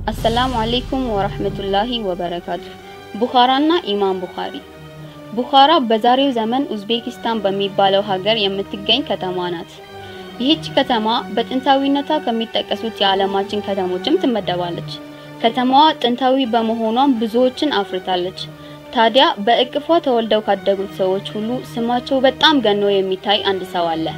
አሰላሙ አሌይኩም ወረህመቱላሂ ወበረካቱ። ቡኻራና ኢማም ቡኻሪ። ቡኻራ በዛሬው ዘመን ኡዝቤኪስታን በሚባለው ሀገር የምትገኝ ከተማ ናት። ይህች ከተማ በጥንታዊነቷ ከሚጠቀሱት የዓለማችን ከተሞችም ትመደባለች። ከተማዋ ጥንታዊ በመሆኗም ብዙዎችን አፍርታለች። ታዲያ በእቅፏ ተወልደው ካደጉት ሰዎች ሁሉ ስማቸው በጣም ገኖ የሚታይ አንድ ሰው አለ።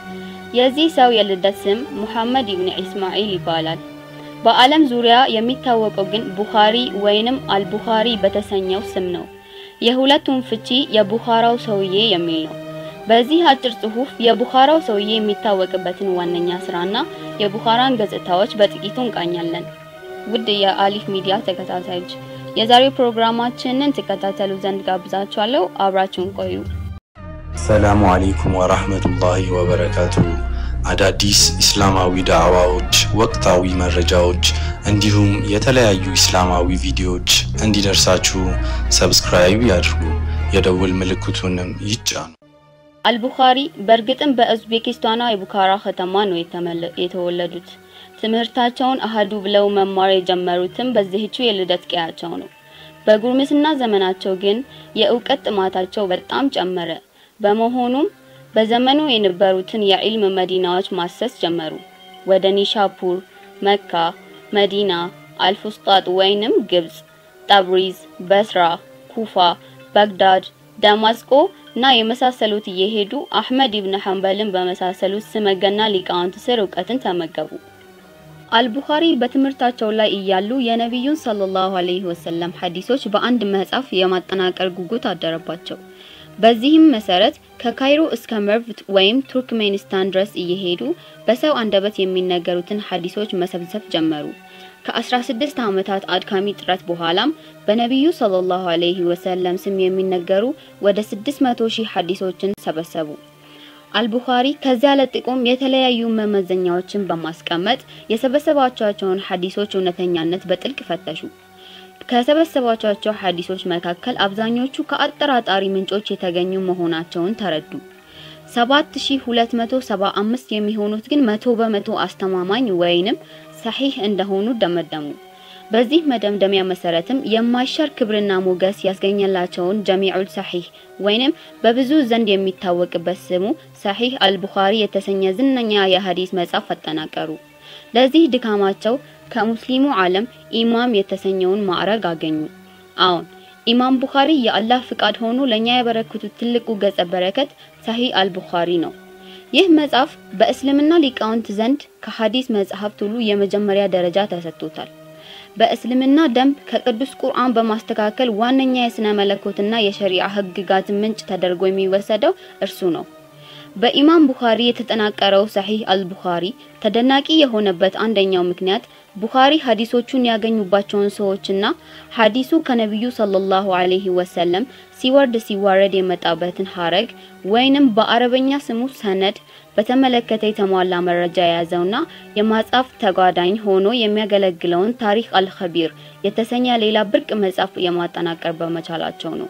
የዚህ ሰው የልደት ስም ሙሐመድ ኢብኑ ኢስማኤል ይባላል። በዓለም ዙሪያ የሚታወቀው ግን ቡኻሪ ወይንም አልቡኻሪ በተሰኘው ስም ነው። የሁለቱም ፍቺ የቡኻራው ሰውዬ የሚል ነው። በዚህ አጭር ጽሑፍ የቡኻራው ሰውዬ የሚታወቅበትን ዋነኛ ስራና የቡኻራን ገጽታዎች በጥቂቱ እንቃኛለን። ውድ የአሊፍ ሚዲያ ተከታታዮች የዛሬው ፕሮግራማችንን ትከታተሉ ዘንድ ጋብዛችኋለሁ። አብራችሁን ቆዩ። ሰላሙ አሌይኩም ወራህመቱላሂ ወበረካቱ። አዳዲስ ኢስላማዊ ዳዕዋዎች፣ ወቅታዊ መረጃዎች እንዲሁም የተለያዩ ኢስላማዊ ቪዲዮዎች እንዲደርሳችሁ ሰብስክራይብ ያድርጉ፣ የደውል ምልክቱንም ይጫኑ። አልቡኻሪ በእርግጥም በኡዝቤኪስታኗ የቡኻራ ከተማ ነው የተወለዱት። ትምህርታቸውን አህዱ ብለው መማር የጀመሩትም በዚህቹ የልደት ቀያቸው ነው። በጉርምስና ዘመናቸው ግን የእውቀት ጥማታቸው በጣም ጨመረ። በመሆኑም በዘመኑ የነበሩትን የዒልም መዲናዎች ማሰስ ጀመሩ። ወደ ኒሻፑር፣ መካ፣ መዲና፣ አልፉስጣጥ ወይንም ግብጽ፣ ጠብሪዝ፣ በስራ፣ ኩፋ፣ ባግዳድ፣ ደማስቆ እና የመሳሰሉት እየሄዱ አህመድ ኢብን ሐንበልን በመሳሰሉት ስመገና ሊቃውንት ስር እውቀትን ተመገቡ። አልቡኻሪ በትምህርታቸው ላይ እያሉ የነቢዩን ሰለላሁ ዐለይሂ ወሰለም ሐዲሶች በአንድ መጽሐፍ የማጠናቀር ጉጉት አደረባቸው። በዚህም መሰረት ከካይሮ እስከ መርቭ ወይም ቱርክሜኒስታን ድረስ እየሄዱ በሰው አንደበት የሚነገሩትን ሐዲሶች መሰብሰብ ጀመሩ። ከ16 ዓመታት አድካሚ ጥረት በኋላም በነቢዩ ሰለላሁ ዐለይሂ ወሰለም ስም የሚነገሩ ወደ 600 ሺህ ሐዲሶችን ሰበሰቡ። አልቡኻሪ ከዚያ ለጥቆም የተለያዩ መመዘኛዎችን በማስቀመጥ የሰበሰባቸውን ሐዲሶች እውነተኛነት በጥልቅ ፈተሹ። ከሰበሰባቸው ሐዲሶች መካከል አብዛኞቹ ከአጠራጣሪ ምንጮች የተገኙ መሆናቸውን ተረዱ። 7275 የሚሆኑት ግን መቶ በመቶ አስተማማኝ ወይንም ሰሒህ እንደሆኑ ደመደሙ። በዚህ መደምደሚያ መሰረትም የማይሻር ክብርና ሞገስ ያስገኘላቸውን ጀሚዑል ሰሒህ ወይንም በብዙ ዘንድ የሚታወቅበት ስሙ ሰሒህ አልቡኻሪ የተሰኘ ዝነኛ የሐዲስ መጽሐፍ አጠናቀሩ። ለዚህ ድካማቸው ከሙስሊሙ ዓለም ኢማም የተሰኘውን ማዕረግ አገኙ። አዎን ኢማም ቡኻሪ የአላህ ፍቃድ ሆኖ ለኛ ያበረከቱት ትልቁ ገጸ በረከት ሰሒህ አልቡኻሪ ነው። ይህ መጽሐፍ በእስልምና ሊቃውንት ዘንድ ከሐዲስ መጽሐፍት ሁሉ የመጀመሪያ ደረጃ ተሰጥቶታል። በእስልምና ደንብ ከቅዱስ ቁርአን በማስተካከል ዋነኛ የስነ መለኮትና የሸሪዓ ህግጋት ምንጭ ተደርጎ የሚወሰደው እርሱ ነው። በኢማም ቡኻሪ የተጠናቀረው ሰሒህ አልቡኻሪ ተደናቂ የሆነበት አንደኛው ምክንያት ቡኻሪ ሐዲሶቹን ያገኙባቸውን ሰዎችና ሐዲሱ ከነቢዩ ሰለላሁ ዐለይሂ ወሰለም ሲወርድ ሲዋረድ የመጣበትን ሐረግ ወይንም በአረበኛ ስሙ ሰነድ በተመለከተ የተሟላ መረጃ የያዘውና የማጻፍ ተጓዳኝ ሆኖ የሚያገለግለውን ታሪክ አልኸቢር የተሰኘ ሌላ ብርቅ መጽሐፍ የማጠናቀር በመቻላቸው ነው።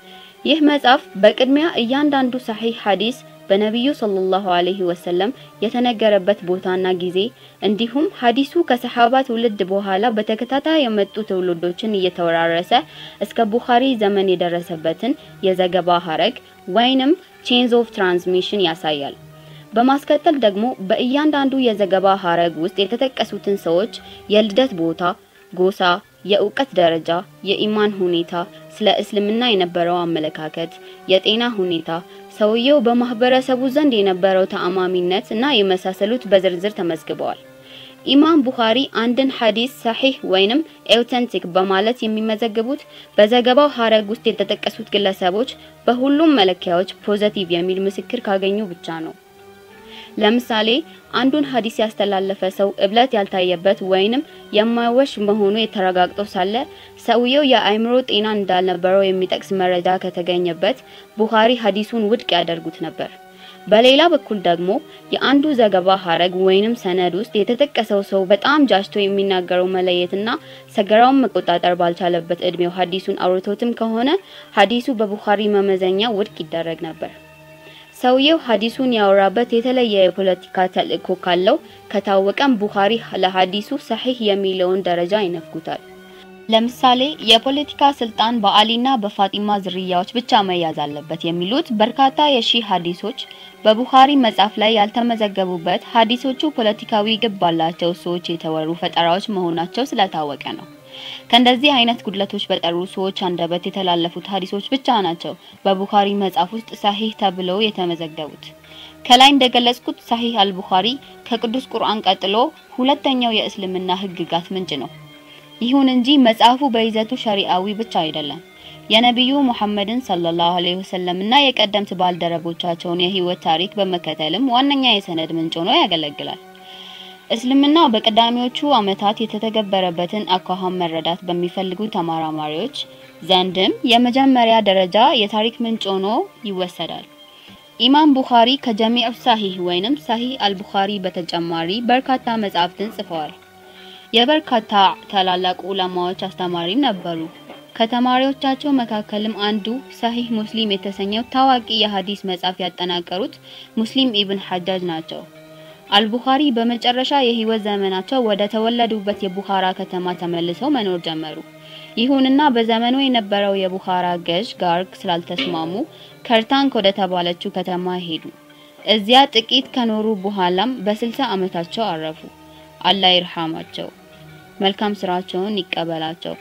ይህ መጽሐፍ በቅድሚያ እያንዳንዱ ሰሒህ ሐዲስ በነቢዩ ሰለላሁ ዐለይሂ ወሰለም የተነገረበት ቦታና ጊዜ እንዲሁም ሐዲሱ ከሰሐባ ትውልድ በኋላ በተከታታይ የመጡ ትውልዶችን እየተወራረሰ እስከ ቡኻሪ ዘመን የደረሰበትን የዘገባ ሐረግ ወይንም ቼንዝ ኦፍ ትራንስሚሽን ያሳያል። በማስከተል ደግሞ በእያንዳንዱ የዘገባ ሐረግ ውስጥ የተጠቀሱትን ሰዎች የልደት ቦታ፣ ጎሳ፣ የእውቀት ደረጃ፣ የኢማን ሁኔታ፣ ስለ እስልምና የነበረው አመለካከት፣ የጤና ሁኔታ ሰውየው በማህበረሰቡ ዘንድ የነበረው ተአማሚነት እና የመሳሰሉት በዝርዝር ተመዝግበዋል። ኢማም ቡኻሪ አንድን ሐዲስ ሰሒህ ወይንም ኤውተንቲክ በማለት የሚመዘግቡት በዘገባው ሐረግ ውስጥ የተጠቀሱት ግለሰቦች በሁሉም መለኪያዎች ፖዘቲቭ የሚል ምስክር ካገኙ ብቻ ነው። ለምሳሌ አንዱን ሐዲስ ያስተላለፈ ሰው እብለት ያልታየበት ወይንም የማይወሽ መሆኑ የተረጋግጦ ሳለ ሰውየው የአእምሮ ጤና እንዳልነበረው የሚጠቅስ መረጃ ከተገኘበት ቡኻሪ ሐዲሱን ውድቅ ያደርጉት ነበር። በሌላ በኩል ደግሞ የአንዱ ዘገባ ሐረግ ወይንም ሰነድ ውስጥ የተጠቀሰው ሰው በጣም ጃጅቶ የሚናገረው መለየትና ሰገራውን መቆጣጠር ባልቻለበት እድሜው ሐዲሱን አውርቶትም ከሆነ ሐዲሱ በቡኻሪ መመዘኛ ውድቅ ይደረግ ነበር። ሰውየው ሐዲሱን ያወራበት የተለየ የፖለቲካ ተልእኮ ካለው ከታወቀም ቡኻሪ ለሐዲሱ ሰሒህ የሚለውን ደረጃ ይነፍጉታል። ለምሳሌ የፖለቲካ ስልጣን በአሊና በፋጢማ ዝርያዎች ብቻ መያዝ አለበት የሚሉት በርካታ የሺህ ሐዲሶች በቡኻሪ መጽሐፍ ላይ ያልተመዘገቡበት ሐዲሶቹ ፖለቲካዊ ግብ ባላቸው ሰዎች የተወሩ ፈጠራዎች መሆናቸው ስለታወቀ ነው። ከእንደዚህ አይነት ጉድለቶች በጠሩ ሰዎች አንደበት የተላለፉት ሐዲሶች ብቻ ናቸው በቡኻሪ መጽሐፍ ውስጥ ሰሒህ ተብለው የተመዘገቡት። ከላይ እንደገለጽኩት ሰሒህ አልቡኻሪ ከቅዱስ ቁርአን ቀጥሎ ሁለተኛው የእስልምና ሕግጋት ምንጭ ነው። ይሁን እንጂ መጽሐፉ በይዘቱ ሸሪዓዊ ብቻ አይደለም። የነቢዩ ሙሐመድን ሰለላሁ ዐለይሂ ወሰለም እና የቀደምት ባልደረቦቻቸውን የህይወት ታሪክ በመከተልም ዋነኛ የሰነድ ምንጭ ሆኖ ያገለግላል። እስልምና በቀዳሚዎቹ ዓመታት የተተገበረበትን አኳኋን መረዳት በሚፈልጉ ተመራማሪዎች ዘንድም የመጀመሪያ ደረጃ የታሪክ ምንጭ ሆኖ ይወሰዳል። ኢማም ቡኻሪ ከጀሚዑ ሳሂህ ወይንም ሳሂህ አልቡኻሪ በተጨማሪ በርካታ መጻሕፍትን ጽፈዋል። የበርካታ ታላላቅ ዑለማዎች አስተማሪም ነበሩ። ከተማሪዎቻቸው መካከልም አንዱ ሳሂህ ሙስሊም የተሰኘው ታዋቂ የሐዲስ መጽሐፍ ያጠናቀሩት ሙስሊም ኢብን ሐጃጅ ናቸው። አልቡኻሪ በመጨረሻ የህይወት ዘመናቸው ወደ ተወለዱበት የቡኻራ ከተማ ተመልሰው መኖር ጀመሩ። ይሁንና በዘመኑ የነበረው የቡኻራ ገዥ ጋር ስላልተስማሙ ከርታንክ ወደ ተባለችው ከተማ ሄዱ። እዚያ ጥቂት ከኖሩ በኋላም በስልሳ ዓመታቸው አረፉ። አላህ ይርሐማቸው፣ መልካም ስራቸውን ይቀበላቸው።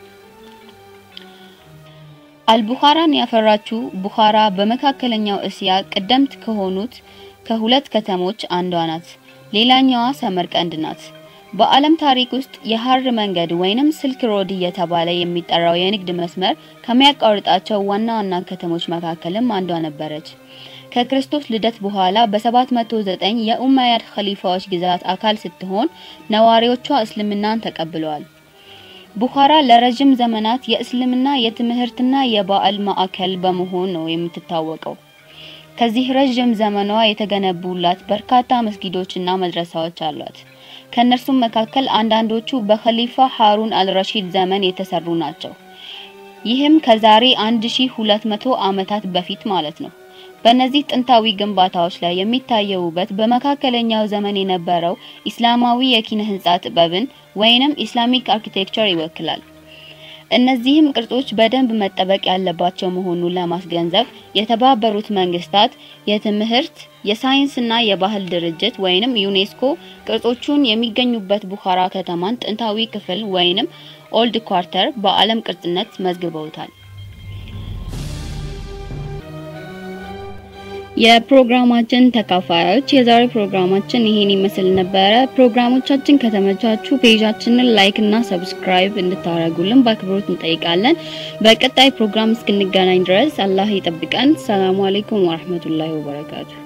አልቡኻራን ያፈራችው ቡኻራ በመካከለኛው እስያ ቀደምት ከሆኑት ከሁለት ከተሞች አንዷ ናት። ሌላኛዋ ሰመርቀንድ ናት። በዓለም ታሪክ ውስጥ የሐር መንገድ ወይንም ስልክ ሮድ እየተባለ የሚጠራው የንግድ መስመር ከሚያቋርጣቸው ዋና ዋና ከተሞች መካከልም አንዷ ነበረች። ከክርስቶስ ልደት በኋላ በ709 የኡመያድ ኸሊፋዎች ግዛት አካል ስትሆን ነዋሪዎቿ እስልምናን ተቀብለዋል። ቡኻራ ለረጅም ዘመናት የእስልምና የትምህርትና የባዕል ማዕከል በመሆን ነው የምትታወቀው። ከዚህ ረጅም ዘመኗ የተገነቡላት በርካታ መስጊዶችና መድረሳዎች አሏት። ከእነርሱም መካከል አንዳንዶቹ በኸሊፋ ሃሩን አልረሺድ ዘመን የተሰሩ ናቸው። ይህም ከዛሬ 1200 ዓመታት በፊት ማለት ነው። በእነዚህ ጥንታዊ ግንባታዎች ላይ የሚታየው ውበት በመካከለኛው ዘመን የነበረው ኢስላማዊ የኪነ ህንጻ ጥበብን ወይንም ኢስላሚክ አርኪቴክቸር ይወክላል። እነዚህም ቅርጾች በደንብ መጠበቅ ያለባቸው መሆኑን ለማስገንዘብ የተባበሩት መንግስታት የትምህርት የሳይንስና የባህል ድርጅት ወይንም ዩኔስኮ ቅርጾቹን የሚገኙበት ቡኻራ ከተማን ጥንታዊ ክፍል ወይንም ኦልድ ኳርተር በዓለም ቅርጽነት መዝግበውታል። የፕሮግራማችን ተካፋዮች የዛሬ ፕሮግራማችን ይሄን ይመስል ነበረ። ፕሮግራሞቻችን ከተመቻቹ ፔጃችንን ላይክ እና ሰብስክራይብ እንድታደርጉልን በአክብሮት እንጠይቃለን። በቀጣይ ፕሮግራም እስክንገናኝ ድረስ አላህ ይጠብቀን። ሰላሙ አለይኩም ወራህመቱላሂ ወበረካቱ።